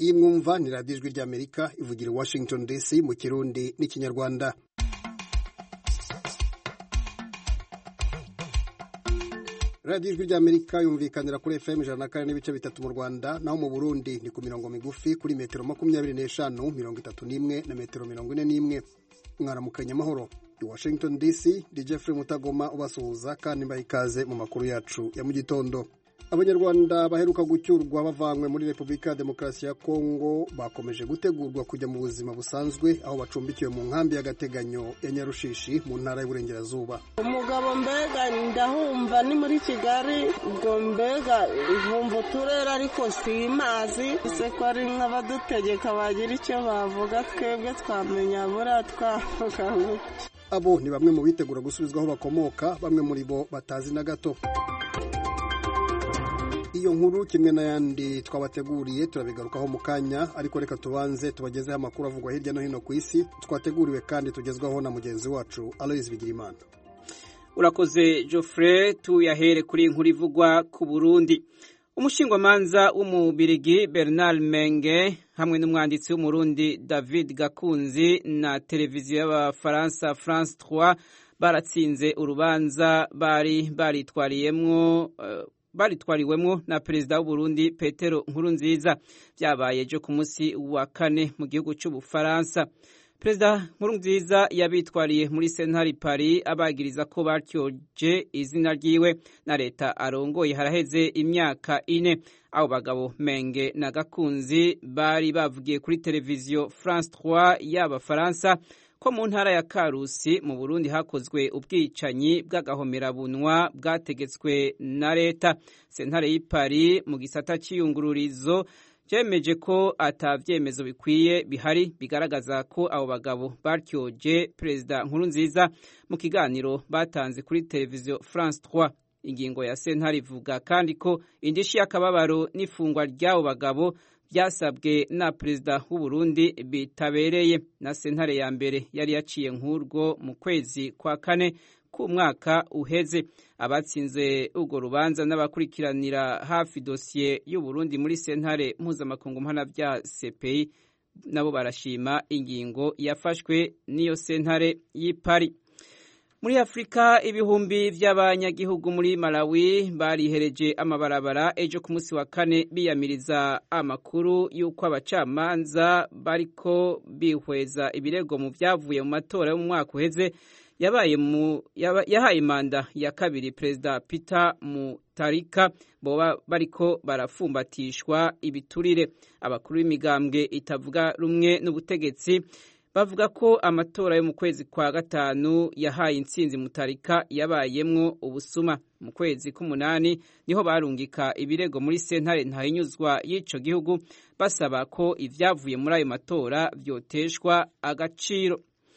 iyi mwumva ni radiyo ijwi ry'amerika ivugira i washington dc mu kirundi n'ikinyarwanda radiyo ijwi ry'amerika yumvikanira kuri fm ijana na kane n'ibice bitatu mu rwanda naho mu burundi ni ku mirongo migufi kuri metero makumyabiri n'eshanu mirongo itatu n'imwe na metero mirongo ine n'imwe mwaramukanye amahoro i washington dc di jeffrey mutagoma ubasuhuza kandi mbaha ikaze mu makuru yacu ya mu gitondo abanyarwanda baheruka gucyurwa bavanywe muri repubulika ya demokarasi ya kongo bakomeje gutegurwa kujya mu buzima busanzwe aho bacumbikiwe mu nkambi y'agateganyo ya nyarushishi mu ntara y'uburengerazuba umugabo mbega ndahumva ni muri kigali ubwo mbega nkumva uturere ariko si mazi ese ko ari nk'abadutegeka bagira icyo bavuga twebwe twamenya buriya twavuga abo ni bamwe mu bitegura gusubizwa aho bakomoka bamwe muri bo batazi na gato iyo nkuru kimwe n'ayandi twabateguriye turabigarukaho mu kanya ariko reka tubanze tubagezeho amakuru avugwa hirya no hino ku isi twateguriwe kandi tugezwaho na mugenzi wacu aloyizi bigirimana urakoze Geoffrey tuyahere kuri inkuru ivugwa ku burundi umushingwamanza w'umubirigi bernard menge hamwe n'umwanditsi w'umurundi david gakunzi na televiziyo y'abafaransa france 3 baratsinze urubanza bari baritwariyemwo uh, baritwariwemwo na perezida w'uburundi petero nkurunziza byabaye ejo ku munsi wa kane mu gihugu cy'ubufaransa perezida nkurunziza yabitwariye muri sentari paris abagiriza ko batyoje izina ryiwe na leta arongoye haraheze imyaka ine abo bagabo menge na gakunzi bari bavugiye kuri televiziyo france 3 y'abafaransa ko mu ntara ya karusi mu burundi hakozwe ubwicanyi bw'agahomerabunwa bwategetswe na leta sentare y'ipari mu gisata cy'iyungururizo byemeje ko atabyemezo bikwiye bihari bigaragaza ko abo bagabo batyoje perezida nkurunziza mu kiganiro batanze kuri televiziyo france 3 ingingo ya sentare ivuga kandi ko indishi y'akababaro n'ifungwa ry'abo bagabo byasabwe na perezida w'uburundi bitabereye na sentare ya mbere yari yaciye nk'urwo mu kwezi kwa kane k'umwaka uheze abatsinze urwo rubanza n'abakurikiranira hafi dosiye y'uburundi muri sentare mpuzamakungu mpanabya cpi nabo barashima ingingo yafashwe n'iyo sentare y'ipari muri afurika ibihumbi by'abanyagihugu muri malawi barihereje amabarabara ejo ku munsi wa kane biyamiriza amakuru y'uko abacamanza bariko bihweza ibirego mu byavuye mu matora yo mu mwaka uheze yabaye mu yahaye manda ya kabiri perezida peter mutarika boba bariko barafumbatishwa ibiturire abakuru b'imigambwe itavuga rumwe n'ubutegetsi bavuga ko amatora yo mu kwezi kwa gatanu yahaye intsinzi mutarika yabayemwo ubusuma mu kwezi k'umunani niho barungika ibirego muri sentare ntahinyuzwa y'ico gihugu basaba ko ivyavuye muri ayo matora vyoteshwa agaciro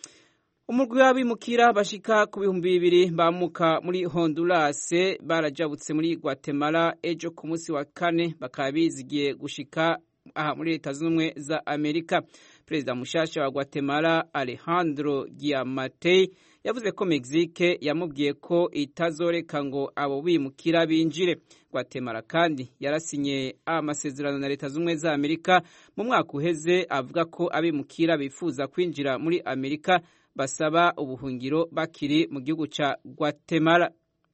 umurwi w'abimukira bashika ku bihumbi bibiri bamuka muri honduras barajabutse muri guatemala ejo ku munsi wa kane bakaba bizigiye gushika aha muri leta zunze ubumwe za amerika perezida mushasha wa guatemala alejandro giamatei yavuze ko mexique yamubwiye ko itazoreka ngo abo bimukira binjire guatemala kandi yarasinye amasezerano na leta zunze ubumwe za amerika mu mwaka uheze avuga ko abimukira bifuza kwinjira muri amerika basaba ubuhungiro bakiri mu gihugu ca guatemala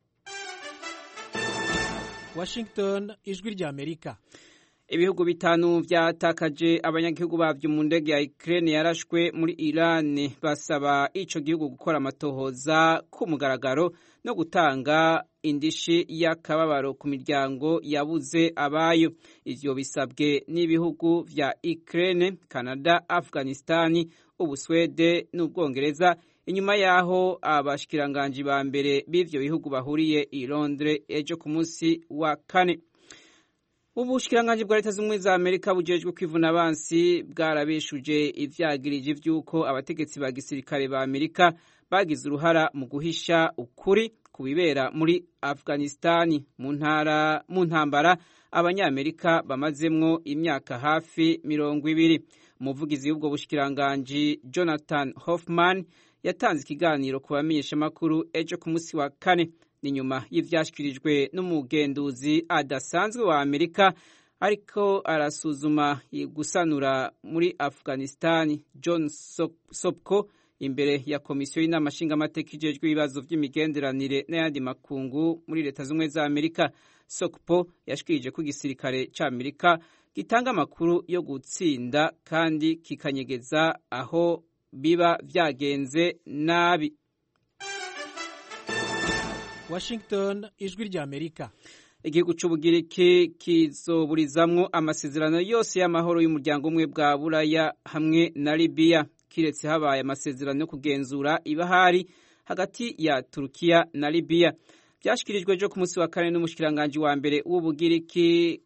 washington ijwi rya amerika ibihugu bitanu byatakaje abanyagihugu babyo mu ndege ya Ukraine yarashwe muri Iran basaba ico gihugu gukora amatohoza ku mugaragaro no gutanga indishi y'akababaro ku miryango yabuze abayo ivyo bisabwe n'ibihugu vya Ukraine, Canada, Afghanistan, Ubuswede n'Ubwongereza inyuma yaho abashikiranganji ba mbere b'ivyo bihugu bahuriye i Londres ejo ku munsi wa kane ubushikiranganji bwa leta z'ubumwe za amerika bujejwe kwivuna abansi bwarabeshuje ivyagirije vy'uko abategetsi ba gisirikare ba amerika bagize uruhara mu guhisha ukuri ku bibera muri afghanistani mu ntara mu ntambara abanyamerika bamazemwo imyaka hafi mirongo ibiri umuvugizi w'ubwo bushikiranganji jonathan hoffman yatanze ikiganiro ku bamenyeshamakuru ejo ku munsi wa kane ni nyuma y'ivyashyikirijwe n'umugenduzi adasanzwe wa amerika ariko arasuzuma gusanura muri afghanistan john sopko imbere ya komisiyo y'inama nshingamateka ijejwe ibibazo by'imigenderanire n'ayandi makungu muri leta z'ubumwe za amerika sokpo yashikirije ko igisirikare cy'amerika gitanga amakuru yo gutsinda kandi kikanyegeza aho biba byagenze nabi washington ijwi rya amerika igihugu cy'ubugiriki kizoburizamwo amasezerano yose y'amahoro y'umuryango umwe bwa buraya hamwe na libiya kiretse habaye amasezerano yo kugenzura ibahari hagati ya turukiya na libiya byashyikirijwe ejo ku munsi wa kane n'umushikiranganji wa mbere w'ubugiriki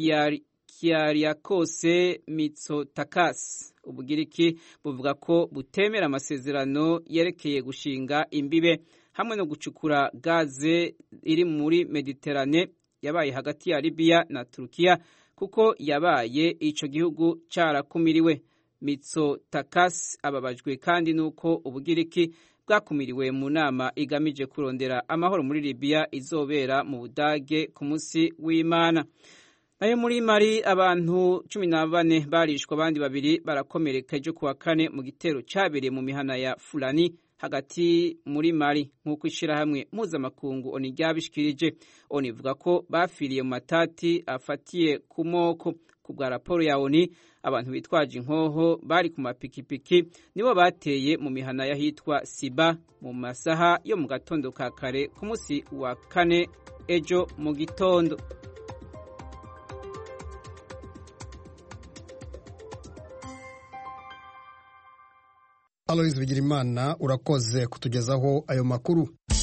kiyariakose mitsotakis ubugiriki buvuga ko butemera amasezerano yerekeye gushinga imbibe hamwe no gucukura gaze iri muri mediterane yabaye hagati ya libiya na turukiya kuko yabaye ico gihugu carakumiriwe mitsotakis ababajwe kandi nuko ubugiriki bwakumiriwe mu nama igamije kurondera amahoro muri libiya izobera mu budage ku munsi w'imana nayo muri mari abantu cumi na bane barishwa abandi babiri barakomereka ejo kuwa kane mu gitero cyabereye mu mihana ya fulani hagati muri mari nk'uko ishyirahamwe mpuzamakungu oni ryabishikirije oni ivuga ko bafiriye mu matati afatiye ku moko ku bwa raporo ya oni abantu bitwaje inkoho bari ku mapikipiki nibo bateye mu mihana y'ahitwa siba mu masaha yo mu gatondo ka kare ku munsi wa kane ejo mu gitondo Aloys Bigirimana urakoze kutugezaho ayo makuru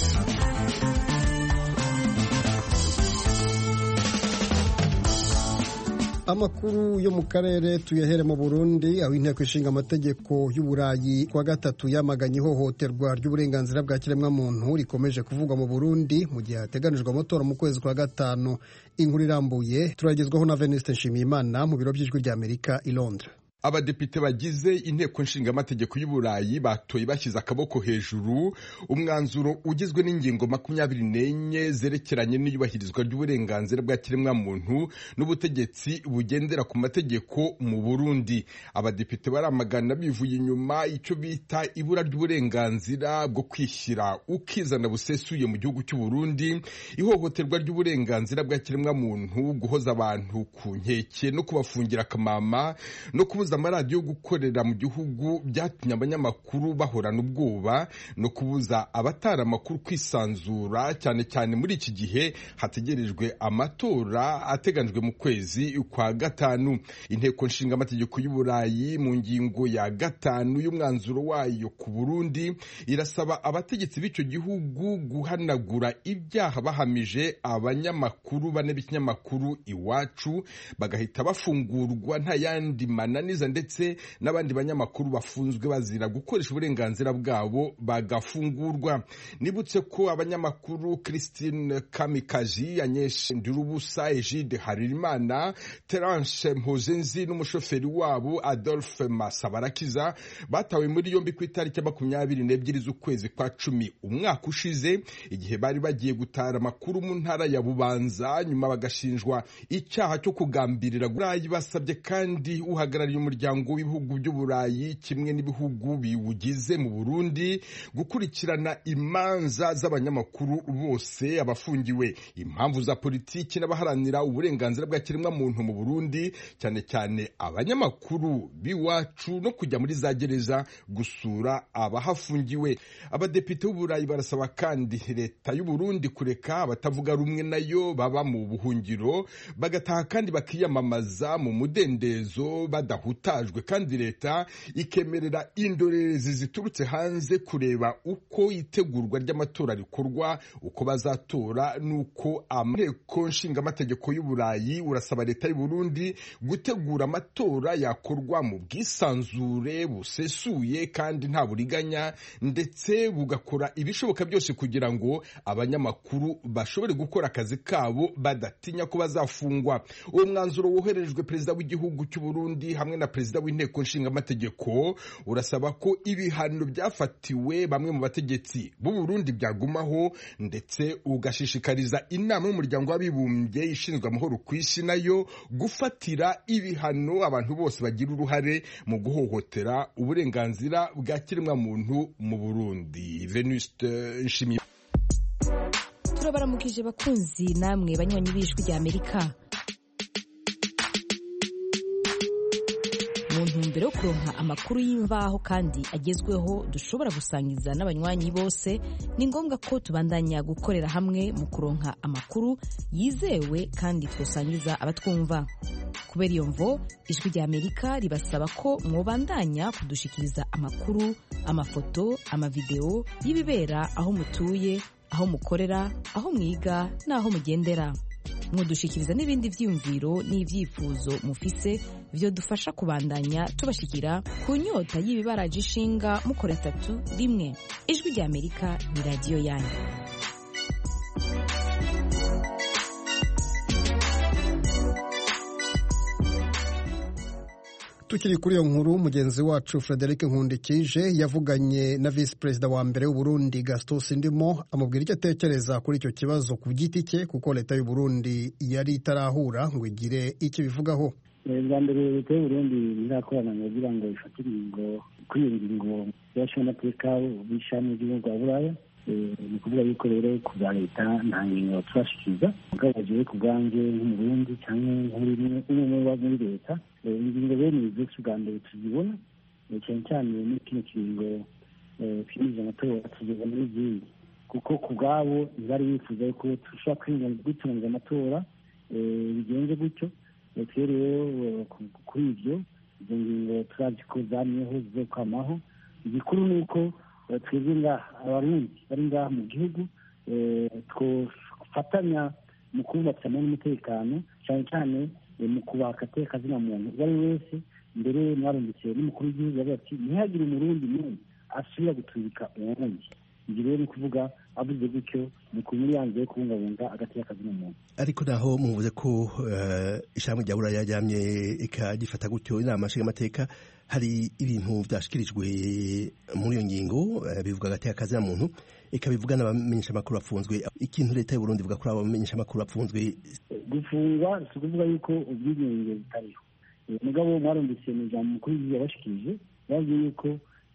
amakuru yo mu karere tuyahere mu burundi aho inteko ishinga amategeko y'uburayi kwa gatatu yamaganye ihohoterwa ry'uburenganzira bwa kiremwamuntu rikomeje kuvugwa mu burundi mu gihe hateganijwe amatora mu kwezi kwa gatanu inkuru irambuye turagezwaho na veniste nshimiyimana mu biro by'ijwi ry'amerika i londres abadepite bagize inteko nshingamategeko y'uburayi batoye bashyize akaboko hejuru umwanzuro ugizwe n'ingingo makumyabiri n'enye zerekeranye n'iyubahirizwa ry'uburenganzira bwa kiremwamuntu n'ubutegetsi bugendera ku mategeko mu burundi abadepite baramagana bivuye inyuma icyo bita ibura ry'uburenganzira bwo kwishyira ukizana busesuye mu gihugu cy'u Burundi ihohoterwa ry'uburenganzira bwa kiremwamuntu guhoza abantu ku nkeke no kubafungira akamama no kubuza amaradiyo gukorera mu gihugu byatumye abanyamakuru bahorana ubwoba no kubuza abatara amakuru kwisanzura cyane cyane muri iki gihe hategerejwe amatora ateganijwe mu kwezi kwa gatanu inteko nshinga amategeko y'uburayi mu ngingo ya gatanu y'umwanzuro wayo ku burundi irasaba abategetsi b'icyo gihugu guhanagura ibyaha bahamije abanyamakuru bane b'ikinyamakuru iwacu bagahita bafungurwa nta yandi mananiza ndetse n'abandi banyamakuru bafunzwe bazira gukoresha uburenganzira bwabo bagafungurwa nibutse ko abanyamakuru christine kamikazi anyeshe ndirubusa egide haririmana terence mpozenzi n'umushoferi wabo adolphe masabarakiza batawe muri yombi ku itariki ya makumyabiri n'ebyiri z'ukwezi kwa cumi umwaka ushize igihe bari bagiye gutara amakuru mu ntara ya bubanza nyuma bagashinjwa icyaha cyo kugambirira burayi basabye kandi uhagarariye umuryango w'ibihugu by'uburayi kimwe n'ibihugu biwugize mu burundi gukurikirana imanza z'abanyamakuru bose abafungiwe impamvu za politiki n'abaharanira uburenganzira bwa kiremwamuntu mu burundi cyane cyane abanyamakuru b'iwacu no kujya muri za gereza gusura abahafungiwe abadepite b'uburayi barasaba kandi leta y'uburundi kureka abatavuga rumwe nayo baba mu buhungiro bagataha kandi bakiyamamaza mu mudendezo badahutajwe kandi leta ikemerera indorerezi ziturutse hanze kureba uko itegurwa ry'amatora rikorwa uko bazatora n'uko inteko nshingamategeko y'uburayi urasaba leta y'u Burundi gutegura amatora yakorwa mu bwisanzure busesuye kandi nta buriganya ndetse bugakora ibishoboka byose kugira ngo abanyamakuru bashobore gukora akazi kabo badatinya ko bazafungwa uwo mwanzuro woherejwe perezida w'igihugu cy'u Burundi hamwe na na perezida w'inteko nshingamategeko urasaba ko ibihano byafatiwe bamwe mu bategetsi b'u Burundi byagumaho ndetse ugashishikariza inama y'umuryango w'abibumbye ishinzwe amahoro ku isi nayo gufatira ibihano abantu bose bagira uruhare mu guhohotera uburenganzira bwa kiremwamuntu mu Burundi Venuste Nshimiye turabaramukije bakunzi namwe banywanyi b'ijwi rya amerika mu ntumbero yo kuronka amakuru y'imvaho kandi agezweho dushobora gusangiza n'abanywanyi bose ni ngombwa ko tubandanya gukorera hamwe mu kuronka amakuru yizewe kandi twosangiza abatwumva kubera iyo mvo ijwi rya amerika ribasaba ko mwobandanya kudushikiriza amakuru amafoto amavideo y'ibibera aho mutuye aho mukorera aho mwiga n'aho mugendera mudushikiriza n'ibindi byiyumviro n'ibyifuzo mufise byo dufasha kubandanya tubashikira ku nyota y'ibibaraje ishinga mukora tatu rimwe ijwi rya amerika ni radiyo yanyu tukiri kuri iyo nkuru mugenzi wacu frederic nkundikije yavuganye na visi perezida wa mbere w'uburundi gaston sindimo amubwira icyo atekereza kuri icyo kibazo ku giti cye kuko leta y'uburundi yari itarahura ngo igire icyo ibivugaho bwa mbere leta y'uburundi irakorana kugira ngo ifate ingingo kuri iyo ngingo y'abashingamateka b'ishami ry'igihugu rwa buraya ni ukuvuga yuko rero ku bwa leta nta ngingo turashikiriza mugabo bagiye ku bwanjye nk'umurundi cyangwa nk'umwe muri leta ingingo bene izo si ubwa mbere tuzibona cyane cyane muri kino kiringo twinjiza amatora tugeza muri izindi kuko ku bwabo ntibari bifuza yuko dushobora kwitunganiza amatora bigenze gutyo twe rero kuri ibyo izo ngingo turazi ko zamyeho zizokwamaho igikuru ni uko twebwe ngaha abarundi bari ngaha mu gihugu twofatanya mu kubumbatira n'umutekano cyane cyane mu kubaha agateka kazina muntu uwo ari we wese mbere mwarumvise n'umukuru w'igihugu yavuga ati ntihagire umurundi n'umwe asubira gutubika uwundi ibyo rero ni ukuvuga avuze gutyo ni ku muri yanze yo kubungabunga agateka kazina muntu ariko naho muvuze ko ishyamba rya buraya ryamye ikagifata gutyo inama nshingamateka hari ibintu byashyikirijwe muri iyo ngingo bivuga agateka kazina muntu ikabivuga n'abamenyeshamakuru bafunzwe ikintu leta y'uburundi ivuga kuri abo bamenyeshamakuru bafunzwe gufungwa si ukuvuga yuko ubwigenge butariho mugabo mwarumvise mu ijambo mukuru w'igihugu yabashikirije yavuze yuko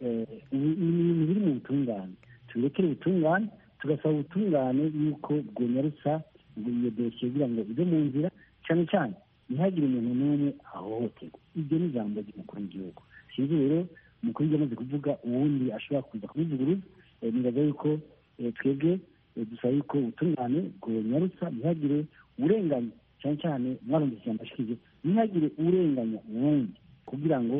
ibintu biri mu butungane turekere ubutungane tugasaba ubutungane yuko bwonyarutsa iyo dosiye kugira ngo ive mu nzira cyane cyane ntihagire umuntu n'umwe ahohoterwa ibyo ni ijambo ry'umukuru w'igihugu sinzi rero umukuru w'igihugu amaze kuvuga uwundi ashobora kuza kubivuguruza nibaza yuko twebwe dusaba yuko ubutungane bwonyarutsa ntihagire urenganya cyane cyane mwarumvise ijambo ashikije ntihagire urenganya uwundi kugira ngo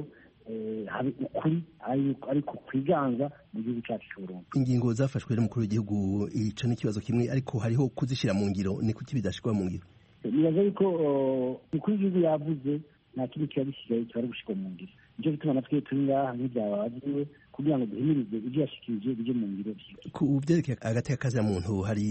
habe ukuri ariko kwiganza mu gihugu cyacu cy'uburundi ingingo zafashwe n'umukuru w'igihugu ico ni ikibazo kimwe ariko hariho kuzishyira mu ngiro ni kuki bidashirwa mu ngiro nibaza yuko umukuru w'igihugu yavuze nta kindi kiba gisigaye kiba ari gushyirwa mu ngiro nicyo gituma natwe turi ngaha nk'ibyabaziwe kugira ngo duhimirize ibyo yashikirije bijye mu ngiro ku byerekeye agateka kazina muntu hari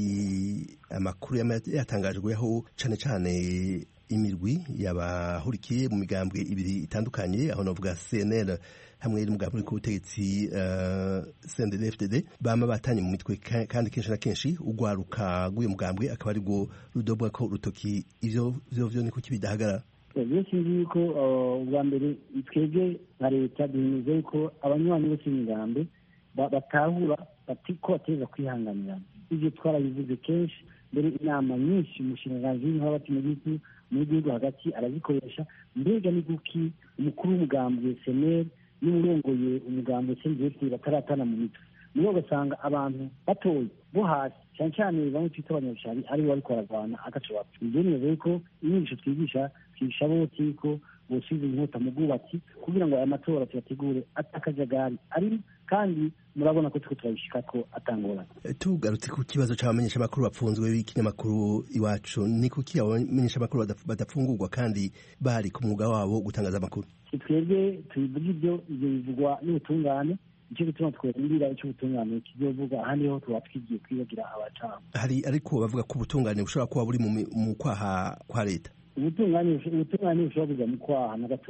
amakuru yatangajweho cane cane imirwi yabahurikiye mu migambwe ibiri itandukanye aho navuga CNL hamwe n'umugambi uri ku butegetsi uh, CNDD-FDD bama batanye mu mitwe kandi kenshi na kenshi ugwaruka rw'uyu mugambwe akaba ari rwo rudobwa ko rutoki ivyo vyo vyo ni kuki bidahagarara rero sinzi yuko ubwa mbere twebwe nka leta duhimiriza yuko abanywanyi bose b'imigambi batahura bati ko bateza kwihanganirana ibyo twarabivuze kenshi mbere inama nyinshi umushinganzi w'intore hagati mu gihugu mu gihugu hagati arazikoresha mbega ni kuki umukuru w'umugambwe seneri n'umurongoye umugambwe sendefite bataratana mu mitwe niyo ugasanga abantu batoye bo hasi cyane cyane bamwe twita abanyabishari ari bo bariko bararwana agace bapfa ibyo neza yuko inyigisho twigisha twigisha bose yuko bosubiza inkota mu bwubatsi kugira ngo aya matora tuyategure atakajagari arimo kandi murabona ko turiko turabishika ko atangorana tugarutse ku kibazo c'abamenyeshamakuru bapfunzwe b'ikinyamakuru iwacu ni kuki abamenyeshamakuru badapfungurwa kandi bari ku mwuga wabo gutangaza amakuru twebwe tubivuga ibyo ibyo bivugwa n'ubutungane nicyo gituma twerindira icyo ubutungane kizovuga ahandi ho tuba twigiye kwibagira abacamu hari ariko bavuga ko ubutungane bushobora kuba buri mu kwaha kwa leta ubutungane ubutungane bushobora kuza mu kwaha na gatoya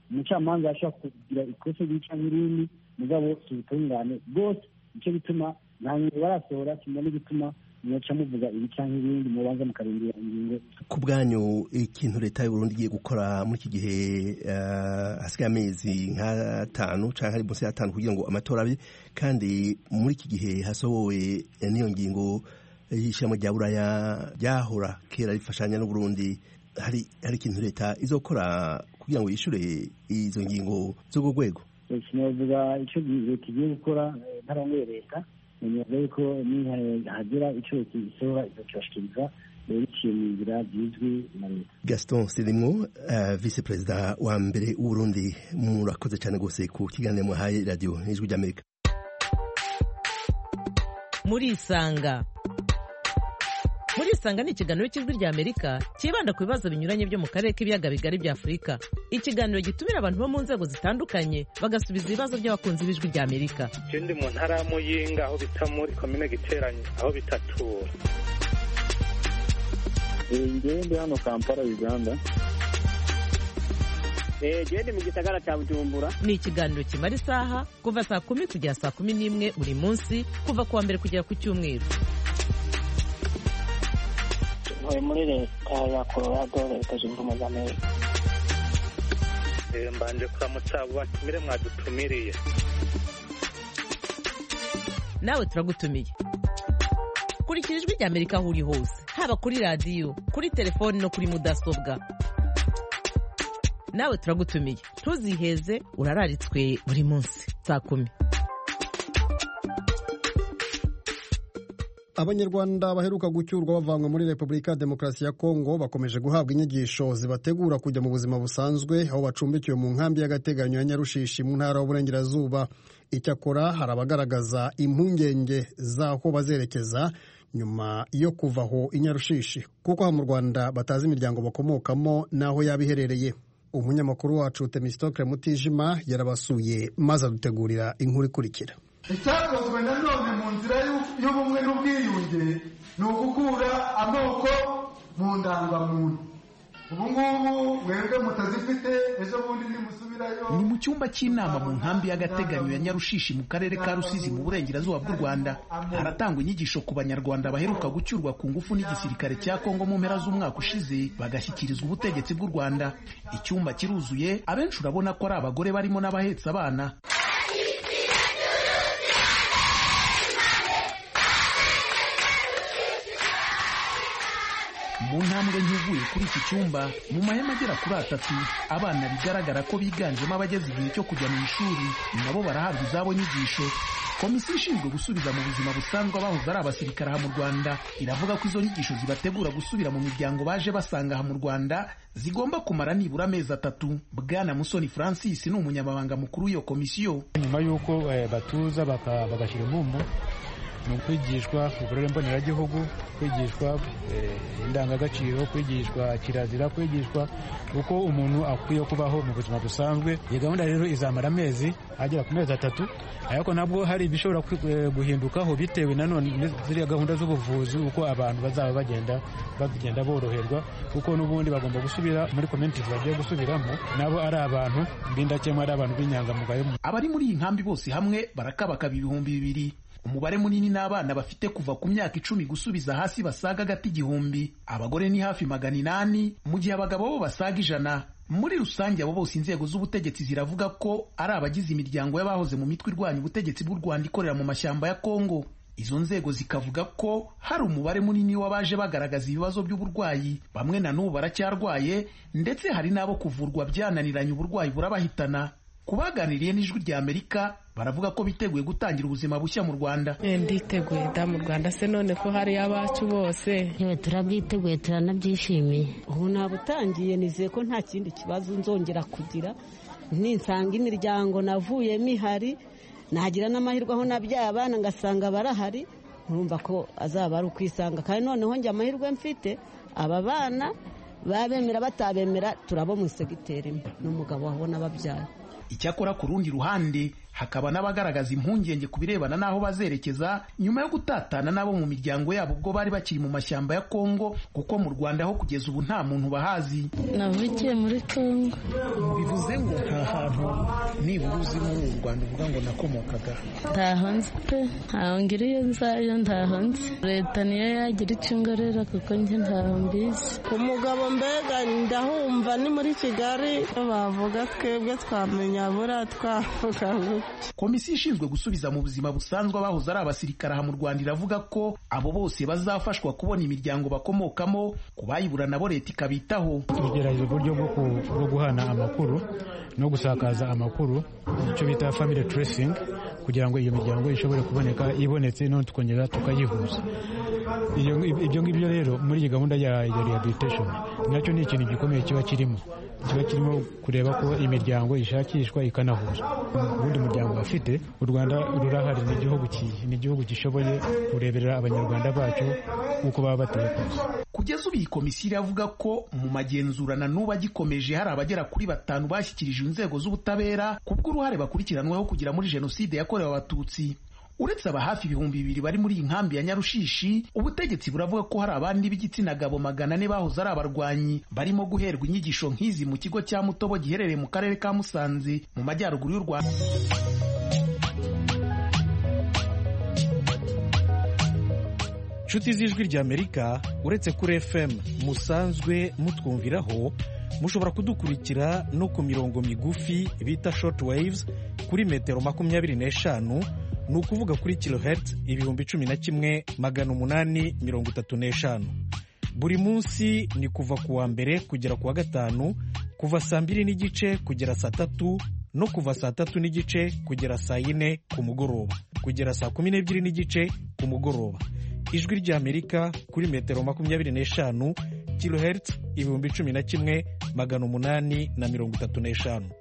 umucamanza ashobora kugira ikosa ry'ica cyangwa irindi mugabo si ubutungane bwose nicyo bituma nta ngingo barasohora kimwe n'igituma mwaca muvuga ibi cyangwa ibindi mubanza mukarindira ingingo ku bwanyu ikintu leta y'uburundi igiye gukora muri iki gihe hasigaye amezi nk'atanu cyangwa ari munsi y'atanu kugira ngo amatora abe kandi muri iki gihe hasohowe n'iyo ngingo y'ishyirahamwe rya buraya ryahora kera rifashanya n'uburundi hari hari ikintu leta izokora kugira ngo yishyure izo ngingo z'urwo rwego sinavuga icyo leta igiye gukora ntarongoye leta ntibavuga yuko nihagira icyo leta isohora izakibashikiriza biciye mu nzira zizwi na leta gaston sirimwo visi perezida wa mbere w'uburundi murakoze cyane rwose ku kiganiro muhaye radiyo n'ijwi ry'amerika murisanga murisanga ni ikiganiro cy'ijwi ry'amerika cyibanda ku bibazo binyuranye byo mu karere k'ibiyaga bigari bya afurika ikiganiro gitumira abantu bo mu nzego zitandukanye bagasubiza ibibazo by'abakunzi b'ijwi ry'amerika ikindi mu ntara ya muyinga aho bita muri komine giteranye aho bitatura ngewe ndi hano kampala uganda gende mu gisagara cya bujumbura ni ikiganiro kimara isaha kuva saa kumi kugera saa kumi n'imwe buri munsi kuva ku wa mbere kugera ku cyumweru ntuye muri leta ya colorado leta zunze ubumwe za amerika mbanje kuramutsa abo batumire mwadutumiriye nawe turagutumiye kurikira ijwi ry'amerika aho uri hose haba kuri radiyo kuri telefoni no kuri mudasobwa nawe turagutumiye ntuziheze urararitswe buri munsi saa kumi abanyarwanda baheruka gucyurwa bavanywe muri repubulika ya demokarasi ya kongo bakomeje guhabwa inyigisho zibategura kujya mu buzima busanzwe aho bacumbikiwe mu nkambi y'agateganyo ya nyarushishi mu ntara y'uburengerazuba icyakora hari abagaragaza impungenge z'aho bazerekeza nyuma yo kuva aho i nyarushishi kuko aha mu rwanda batazi imiryango bakomokamo n'aho yaba iherereye umunyamakuru wacu temisitokire mutijima yarabasuye maze adutegurira inkuru ikurikira icyakozwe nanone mu nzira y'ubumwe n'ubwiyunge ni ugukura amoko mu ndangamuntu ubu ngubu mwebwe mutazifite ejo bundi nimusubirayo ni mu cyumba cy'inama mu nkambi y'agateganyo ya nyarushishi mu karere ka rusizi mu burengerazuba bw'u rwanda haratangwa inyigisho ku banyarwanda baheruka gucyurwa ku ngufu n'igisirikare cya kongo mu mpera z'umwaka ushize bagashyikirizwa ubutegetsi bw'u rwanda icyumba kiruzuye abenshi urabona ko ari abagore barimo n'abahetse abana mu ntambwe ntuvuye kuri iki cyumba mu mahema agera kuri atatu abana bigaragara ko biganjemo abageze igihe cyo kujya mu ishuri nabo barahabwa izabo nyigisho komisiyo ishinzwe gusubiza mu buzima busanzwe abahoze ari abasirikare aha mu rwanda iravuga ko izo nyigisho zibategura gusubira mu miryango baje basanga aha mu rwanda zigomba kumara nibura amezi atatu bwana musoni francis ni umunyamabanga mukuru w'iyo komisiyo nyuma y'uko batuza bagashyira impumbu ni ukwigishwa uburere mboneragihugu kwigishwa indangagaciro kwigishwa kirazira kwigishwa uko umuntu akwiye kubaho mu buzima busanzwe iyi gahunda rero izamara amezi agera ku mezi atatu ariko nabwo hari ibishobora guhindukaho bitewe nanone ziriya gahunda z'ubuvuzi uko abantu bazaba bagenda bagenda boroherwa kuko n'ubundi bagomba gusubira muri community bagiye gusubiramo nabo ari abantu b'indakemwa ari abantu b'inyangamugayo abari muri iyi nkambi bose hamwe barakabakaba ibihumbi bibiri umubare munini n'abana bafite kuva ku myaka icumi gusubiza hasi basaga agati igihumbi abagore ni hafi magana inani mu gihe abagabo bo basaga ijana muri rusange abo bose inzego z'ubutegetsi ziravuga ko ari abagize imiryango y'abahoze mu mitwe irwanya ubutegetsi bw'u rwanda ikorera mu mashyamba ya kongo izo nzego zikavuga ko hari umubare munini w'abaje bagaragaza ibibazo by'uburwayi bamwe na n'ubu baracyarwaye ndetse hari n'abo kuvurwa byananiranye uburwayi burabahitana ku baganiriye n'ijwi rya amerika baravuga ko biteguye gutangira ubuzima bushya mu rwanda nditeguye da mu rwanda se none ko hari abacu bose turabyiteguye turanabyishimiye ubu nabutangiye nizeye ko nta kindi kibazo nzongera kugira ninsanga imiryango navuyemo ihari nagira n'amahirwe aho nabyaye abana ngasanga barahari nkurumva ko azaba ari ukwisanga kandi noneho njye amahirwe mfite aba bana babemera batabemera turabo mu segiteri imwe n'umugabo wabona babyaye icyakora ku rundi ruhande hakaba n'abagaragaza impungenge ku birebana n'aho bazerekeza nyuma yo gutatana n'abo mu miryango yabo ubwo bari bakiri mu mashyamba ya kongo kuko mu rwanda ho kugeza ubu nta muntu bahazi navukiye muri kongo bivuze ngo nta hantu nibura uzi muri uru rwanda uvuga ngo nakomokaga ntaho nzi pe ntaho ngira iyo nzayo ntaho nzi leta niyo yagira icyo ingorera kuko njye ntaho mbizi umugabo mbega ndahumva ni muri kigali bavuga twebwe twamenya buriya twavuga komisiyo ishinzwe gusubiza mu buzima busanzwe abahoze ari abasirikare aha mu rwanda iravuga ko abo bose bazafashwa kubona imiryango bakomokamo ku bayibura nabo leta ikabitaho tugerageza uburyo bwo guhana amakuru no gusakaza amakuru icyo bita family tracing kugira ngo iyo miryango ishobore kuboneka ibonetse none tukongera tukayihuza ibyo ngibyo rero muri iyi gahunda ya rehabilitation nacyo ni ikintu gikomeye kiba kirimo kiba kirimo kureba ko imiryango ishakishwa ikanahuzwa ubundi muryango bafite u rwanda rurahari ni igihugu ni igihugu gishoboye kureberera abanyarwanda bacu uko baba bateye kose kugeza ubu iyi komisiyo iravuga ko mu magenzurana n'ubu agikomeje hari abagera kuri batanu bashyikirije inzego z'ubutabera kubw'uruhare bakurikiranweho kugira muri jenoside yakorewe abatutsi uretse aba hafi ibihumbi bibiri bari muri iyi nkambi ya nyarushishi ubutegetsi buravuga ko hari abandi b'igitsina gabo magana ane bahoze ari abarwanyi barimo guherwa inyigisho nk'izi mu kigo cya mutobo giherereye mu karere ka musanze mu majyaruguru y'u rwanda inshuti z'ijwi ry'amerika uretse kuri fm musanzwe mutwumviraho mushobora kudukurikira no ku mirongo migufi bita short waves kuri metero makumyabiri n'eshanu ni ukuvuga kuri kilohertz ibihumbi cumi na kimwe magana umunani mirongo itatu n'eshanu buri munsi ni kuva ku wa mbere kugera ku wa gatanu kuva saa mbiri n'igice kugera saa tatu no kuva saa tatu n'igice kugera saa yine ku mugoroba kugera saa kumi n'ebyiri n'igice ku mugoroba ijwi ry'amerika kuri metero makumyabiri n'eshanu kilohertz ibihumbi cumi na kimwe magana umunani na mirongo itatu n'eshanu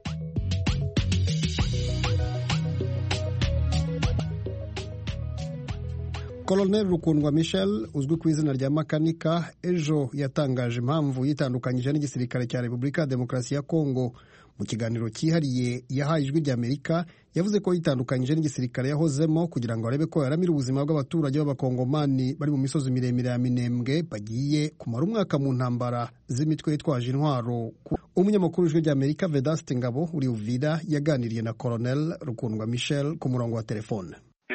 Colonel Rukundwa Michel uzwi ku izina rya Makanika ejo yatangaje impamvu yitandukanyije n'igisirikare cya Repubulika ya Demokarasi ya Kongo mu kiganiro cyihariye yahaye ijwi ry'Amerika yavuze ko yitandukanyije n'igisirikare yahozemo kugira ngo arebe ko yaramira ubuzima bw'abaturage b'abakongomani bari mu misozi miremire ya Minembwe bagiye kumara umwaka mu ntambara z'imitwe yitwaje intwaro umunyamakuru w'ijwi ry'Amerika Vedaste Ngabo uri Uvira yaganiriye na Colonel Rukundwa Michel ku murongo wa telefone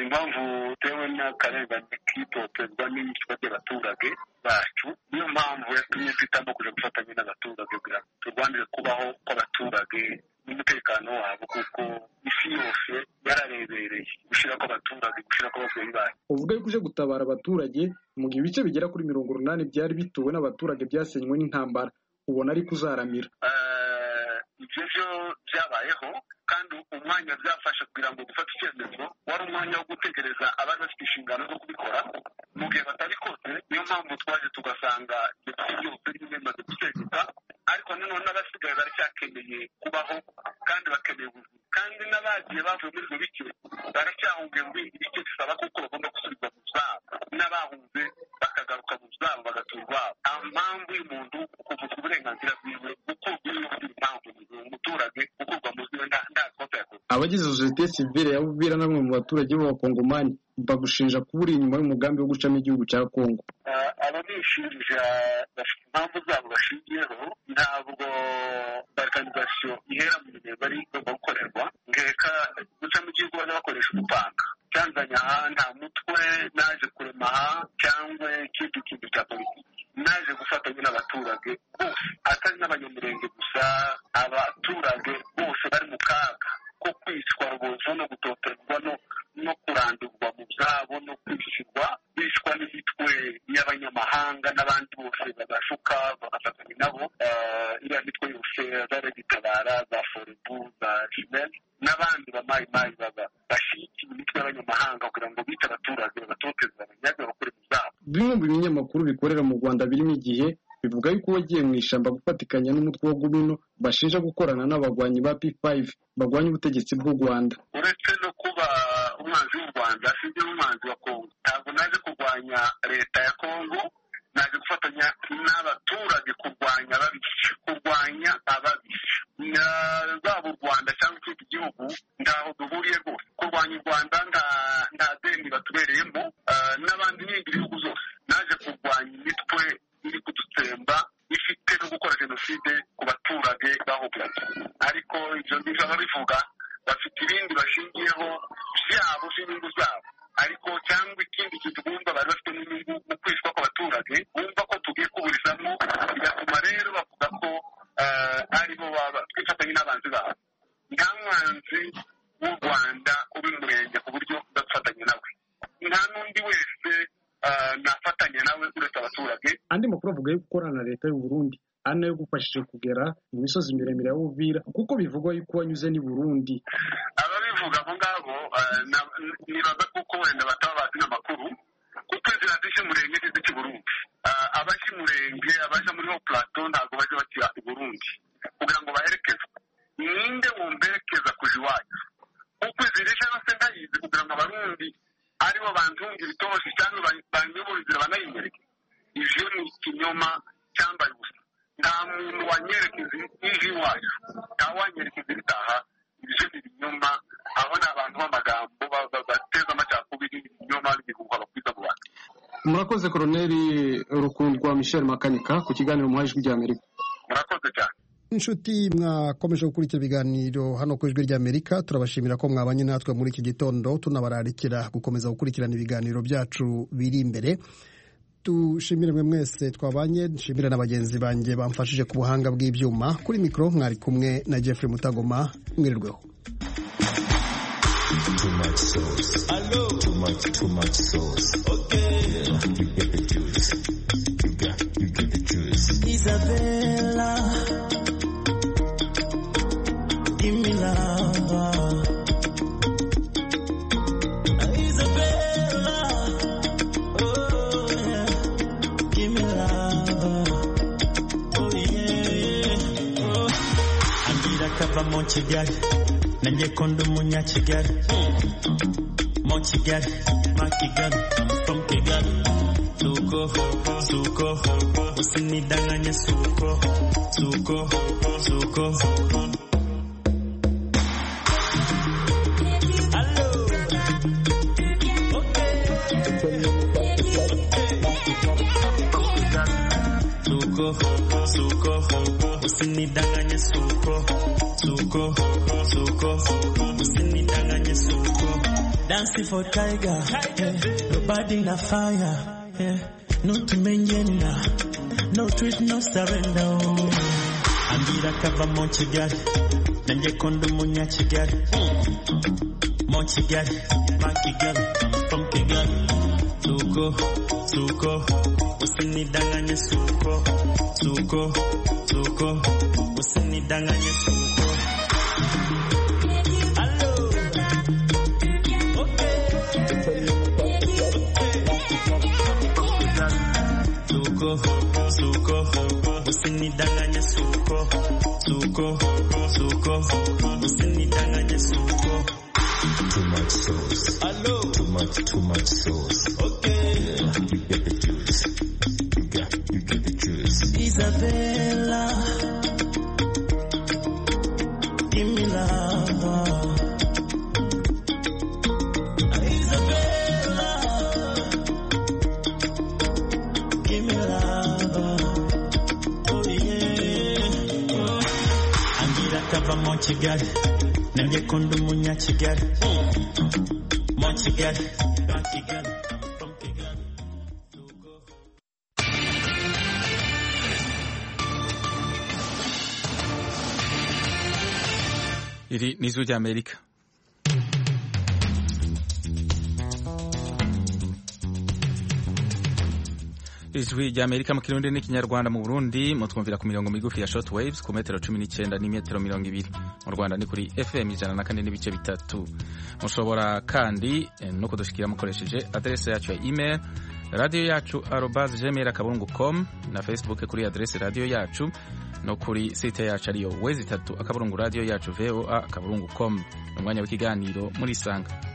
bitewe n'akarengane kitotezwa n'iyicwa ry'abaturage bacu niyo mpamvu yatumye twitamo kuja gufatanya n'abaturage kugira ngo turwanire kubaho kw'abaturage n'umutekano wabo kuko isi yose yararebereye gushira kw'abaturage gushira kw'ababyeyi bacu uvuga yuko uje gutabara abaturage mu gihe ibice bigera kuri mirongo urunani byari bituwe n'abaturage byasenywe n'intambara ubona ariko uzaramira ibyo byo byabayeho kandi umwanya byafashe kugira ngo dufate icyemezo wari umwanya wo gutegereza abari bafite inshingano zo kubikora mu gihe batabikoze niyo mpamvu twaje tugasanga ibyo byose bimwe bimaze gusenyuka ariko nanone n'abasigaye baracyakeneye kubaho kandi bakeneye ubuzima kandi n'abagiye bavuye muri ibyo bice baracyahungiye mu bindi bice bisaba kuko bagomba gusubizwa mu zabo n'abahunze bakagaruka mu zabo bagatura iwabo nta mpamvu y'umuntu kuvuzwa uburenganzira bwiwe gukurwa iyo impamvu umuturage gukurwa mu ziwe nta kosa yakoze abagize sosiyete sivile ya Uvira na bamwe mu baturage b'abakongomani bagushinja kuba uri inyuma y'umugambi wo gucamo igihugu cya Kongo ababishinja bafite impamvu zabo bashingiyeho ntabwo balkanizasiyo ihera mu mirimo bari igomba gukorerwa ngeka gucamo igihugu bajya bakoresha umupanga cyanzanye aha nta mutwe naje kurema aha cyangwa ikindi kintu cya politiki naje gufatanya n'abaturage bose atari n'abanyamurenge gusa abaturage bose bari mu kaga ko kwicwa rubozo no gutoterwa no no kurandurwa mu byabo no kwishyurwa bicwa n'imitwe y'abanyamahanga n'abandi bose bagashuka bagafatanya nabo iriya mitwe yose zari gitabara za forebu za jimeni n'abandi bamayimayi baba bashyigikiye imitwe y'abanyamahanga kugira ngo bice abaturage babatoteze abanyage bakore mu byabo bimwe mu binyamakuru bikorera mu rwanda birimo igihe bivuga yuko wagiye mu ishyamba gufatikanya n'umutwe wa gumino bashinja gukorana n'abagwanyi ba p5 bagwanya ubutegetsi bw'u rwanda uretse no kuba umwanzi w'u rwanda sinjye n'umwanzi wa kongo ntabwo naje kurwanya leta ya kongo naje gufatanya n'abaturage kurwanya ababisha kurwanya ababisha zaba u rwanda cyangwa ikindi gihugu ntaho duhuriye rwose abaturage ariko ibyo ngibyo ababivuga bafite ibindi bashingiyeho byabo by'inyungu zabo ariko cyangwa ikindi kintu bumva bari bafite n'inyungu mu kwicwa kw'abaturage bumva ko tugiye kuburizamo bigatuma rero bavuga ko aribo twifatanye n'abanzi babo nta mwanzi w'u rwanda uri murenge ku buryo udafatanya nawe nta n'undi wese nafatanya nawe uretse abaturage andi makuru avuga yo gukorana na leta y'u Burundi ari nayo gufashije kugera mu misozi miremire ya Uvira kuko bivugwa yuko wanyuze n'i Burundi ababivuga abo ngabo nibaza kuko wenda bataba bazi n'amakuru kuko inzira zije murenge n'izica i Burundi abaje murenge abaje muri ho plateau ntabwo baje bakira i Burundi kugira ngo baherekezwe ninde wumberekeza kuja iwacu kuko izi rije yose ndayizi kugira ngo abarundi aribo bantunga ibitoshi cyangwa banyobora inzira banayinyereke ivyo ni ikinyoma cyambaye ubusa nta muntu wanyerekeza ije iwacu nta wanyerekeza ibitaha ibyo ni ibinyoma aho ni abantu b'amagambo bateza amacakubiri ibinyoma n'ibihuha bakwiza mu bantu murakoze koroneri rukundwa michel makanika ku kiganiro muhaye ijwi ry'amerika murakoze cyane inshuti mwakomeje gukurikira ibiganiro hano ku ijwi ry'amerika turabashimira ko mwabanye natwe muri iki gitondo tunabararikira gukomeza gukurikirana ibiganiro byacu biri imbere dushimire mwe mwese twabanye nshimire na bagenzi banjye bamfashije ku buhanga bw'ibyuma kuri mikoro mwari kumwe na jeffrey mutagoma mwirirweho Too much sauce. Hello. Too much, too much sauce. Okay. Yeah, you get the juice. You got, you get the juice. Isabella, give me love. Isabella, oh yeah, give me love. Oh yeah, oh. Angira kava mu Kigali, nanjye ko ndi umunyakigali. Mu Kigali, ma Kigali, I'm from Kigali. Suko, suko, usinidanganye suko, suko, suko. Suko, suko, usinidanganye suko, suko, suko, usinidanganye suko. Dancing for tiger, yeah. nobody na fire, yeah. no tumenyena, no treat, no surrender. oh. Ambira kava mu Kigali, nanjye ko ndi umunyakigali. Mu Kigali, ma Kigali, I'm from Kigali. Suko, suko, usinidanganye suko, suko, suko, usinidanganye suko. Suko, suko, usinidanganye suko, suko, suko, usinidanganye suko. Too much sauce. Hello. Too much, too much sauce. Okay. Yeah, you get the juice. You got, you get the juice. Isabella, give me love. Isabella, give me love. Oh yeah. Oh. Angira kava mu Kigali, nanjye ko ndi umunyakigali. Mu Kigali, ma Kigali. iri ni ijwi ry'amerika ijwi ry'amerika mu kirundi n'ikinyarwanda mu burundi mutwumvira ku mirongo migufi ya short waves ku metero cumi n'icyenda n'imetero mirongo ibiri mu rwanda ni kuri fm ijana na kane n'ibice bitatu mushobora kandi eh, no kudushyikira mukoresheje aderese yacu ya email radiyo yacu arobaze gmail akaburungu com na facebook kuri aderese radiyo yacu no kuri site yacu ariyo wezi itatu akaburungu radiyo yacu voa akaburungu com ni umwanya w'ikiganiro muri isanga